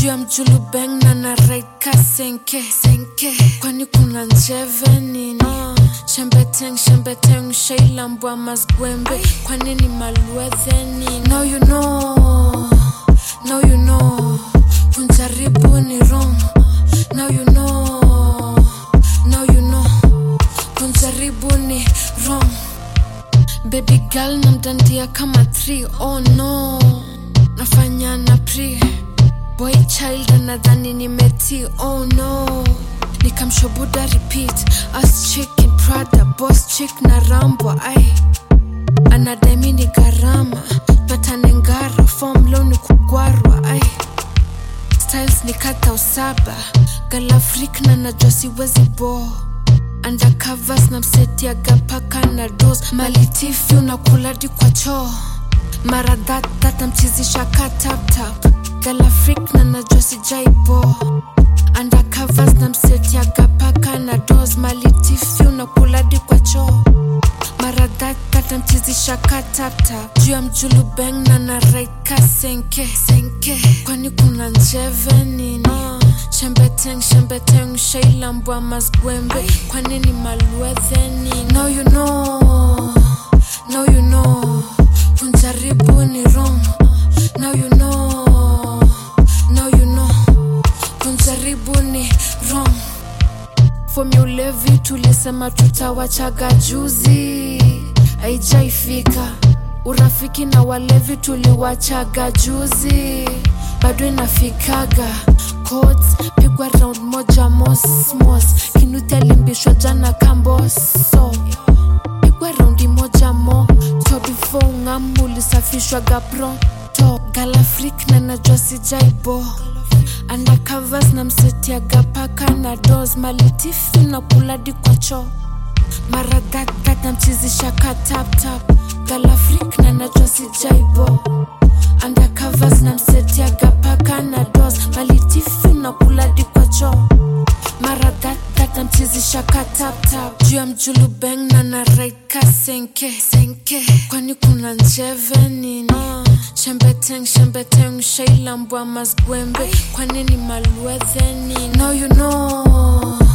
juu ya mjulubeng na na right ka senke senke kwani kuna njeve nini shembeteng shembeteng shailambwa masgwembe kwani ni malwedhe nini now you know now you know kunjaribu ni wrong now you know now you know kunjaribu ni wrong baby girl namdandia kama 3 oh no nafanya na pre boy child anadhani nimeti oh no nikamshobuda repeat as chick in prada boss chick na rambo ai anademi ni gharama patanengara fom lo ni kugwarwa ai styles ni kata usaba galafrik na najua siwezi bo undercovers na msetiaga paka na dos malitifi unakuladi kwa choo mara thatthat mchizisha ka taptap galafrik na najua sijaibo undercovers na msetiaga paka na dos malitifi unakuladi kwa choo mara thatthat mchizisha ka taptap juu ya mjulubeng na na right ka senke senke kwani kuna njeve nini shembeteng shembeteng shailambwa masgwembe kwani ni malwedhe nini now you know now you know kunjaribu ni wrong now you know now you know kunjaribu ni wrong fomi ulevi tulisema tutawachaga juzi aijaifika urafiki na walevi tuliwachaga juzi bado inafikaga Codes, pigwa round moja mosmos kinuti alimbishwa jana kamboso pigwa raundi moja mo to before ungamu ulisafishwaga pronto galafrik na najua sijaibo undercovers na msetiaga paka na dos malitifi na kuladi kwa choo mara thatthat namchizisha ka taptap galafrik na najua sijaibo undercovers na msetiaga paka na dos malitifi na kuladi kwa choo mara thatthat namchizisha ka taptap juu ya mjulubeng na na right ka senke senke kwani kuna njeve nini shembeteng shembeteng shailambwa masgwembe kwani ni malwedhe nini now you know